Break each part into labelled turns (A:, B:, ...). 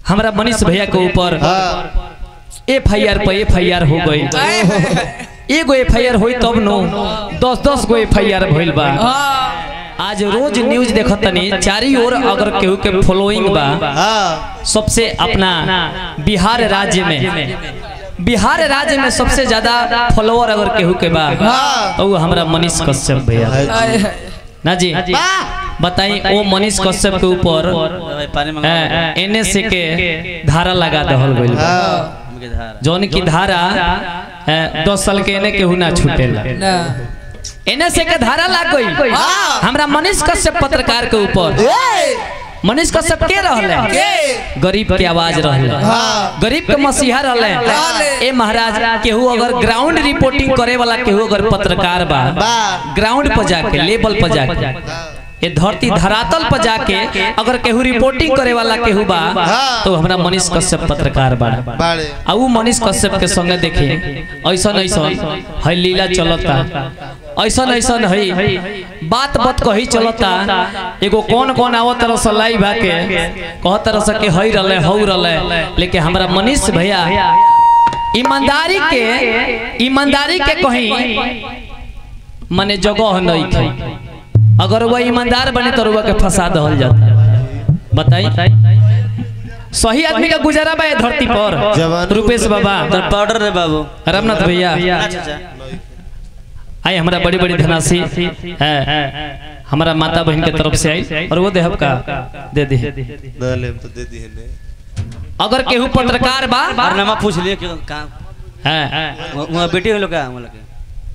A: हमरा मनीष भैया के ऊपर F I R Pay F I R हो गई एगो एफ आई आर हुई तब नो दस दस गो एफ आई आर भइल बा आज रोज न्यूज देखत तनी चारी ओर अगर केहू के फॉलोइंग बा
B: हाँ
A: सबसे अपना बिहार राज्य में बिहार राज्य में सबसे ज्यादा फॉलोअर अगर केहू के बा तो वो हमरा मनीष कश्यप भैया ना जी बताई वो मनीष कश्यप के ऊपर
C: पानी मंगा
A: एन एस के धारा लगा दहल गइल बा
C: हमके धार
A: जौन की धारा ए, दस साल के एने केहू ना छूटेला एन एस के धारा लग गई हमरा मनीष कश्यप पत्रकार के ऊपर मनीष कश्यप के रहले गरीब के आवाज रहले गरीब के मसीहा रहले ए महाराज केहू अगर ग्राउंड रिपोर्टिंग करे वाला केहू अगर पत्रकार बा ग्राउंड पर जाके लेवल पर जाके ये धरती धरातल पर जाके अगर केहू रिपोर्टिंग करे वाला केहू बा तो हमरा मनीष कश्यप पत्रकार बा
B: बाड़े
A: आ उ मनीष कश्यप के संगे देखे ऐसन ऐसन है लीला चलता ऐसन ऐसन है बात बात कही चलता एगो कौन कौन आवत तरह से लाइव आके कह तरह से के हई रहले हौ रहले लेकिन हमरा मनीष भैया ईमानदारी के ईमानदारी के कहीं मने जगह नहीं थे अगर वह ईमानदार बने तो रुआ के फंसा दहल जाता बताई सही आदमी का गुजारा बा ये धरती पर
B: जवान-
A: रुपेश बाबा
C: तर पाउडर रे बाबू
A: रामनाथ भैया
C: अच्छा
A: आई हमारा बड़ी बड़ी धनासी है हमारा माता बहन के तरफ से आई और वो देहब का दे दे
B: ना ले तो दे दी है
A: अगर केहू पत्रकार बा
C: और नमा पूछ लिए क्यों कहाँ
A: है
C: वहाँ बेटी हो लोग का हम लोग के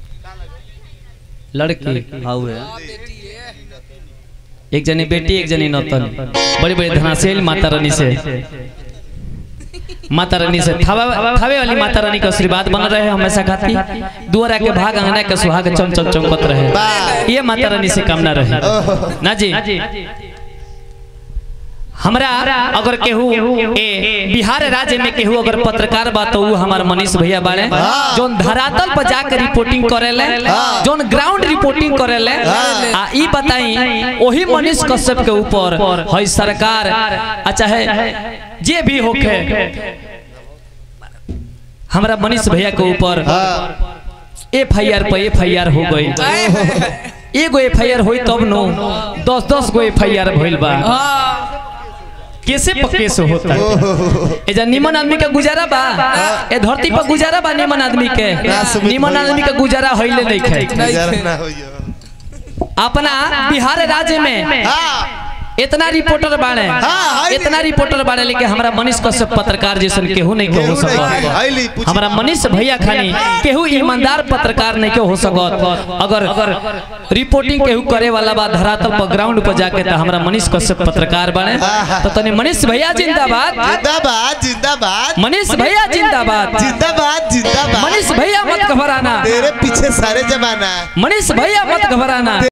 A: लड़की
C: हाँ हुए
A: एक जनी बेटी एक जनी नौतन बड़ी बड़ी धनासेल माता रानी से माता रानी से थावे थावे वाली माता रानी का आशीर्वाद बन रहे हमेशा खाती दुआरा के भाग अंगना के सुहाग चम चम चमकत रहे ये माता रानी से कामना रहे ना जी हमरा अगर केहू ए बिहार राज्य में केहू अगर पत्रकार बा तो ऊ हमार मनीष भैया बाड़े जोन धरातल पर जाकर रिपोर्टिंग करेले जोन ग्राउंड रिपोर्टिंग करेले आ ई बताई ओही मनीष कश्यप के ऊपर है सरकार आ चाहे जे भी होखे हमरा मनीष भैया के ऊपर F I R Pay F I R हो गई एगो एफ आई आर हुई तब नो दस दस गो एफ आई आर भइल बा कैसे पक्के से होता है ए जा निमन आदमी का गुजारा बा ए धरती पर गुजारा बा निमन आदमी के निमन आदमी का गुजारा होइले नहीं खे
B: गुजारा ना होइयो
A: अपना बिहार राज्य में इतना रिपोर्टर बाड़े इतना रिपोर्टर बाड़े लेकिन हमरा मनीष कश्यप पत्रकार जैसन केहू नहीं के हो
B: केहू नहीं के,
A: सकत
B: हाईली पूछी
A: हमरा मनीष भैया खानी केहू ईमानदार पत्रकार नहीं के हो सकत अगर अगर रिपोर्टिंग केहू करे वाला बा धरातल पर ग्राउंड पर जाके त हमरा मनीष कश्यप पत्रकार बाड़े तो तने मनीष भैया जिंदाबाद
B: जिंदाबाद जिंदाबाद
A: मनीष भैया जिंदाबाद
B: जिंदाबाद जिंदाबाद
A: मनीष भैया मत घबराना
B: तेरे पीछे सारे जमाना
A: मनीष भैया मत घबराना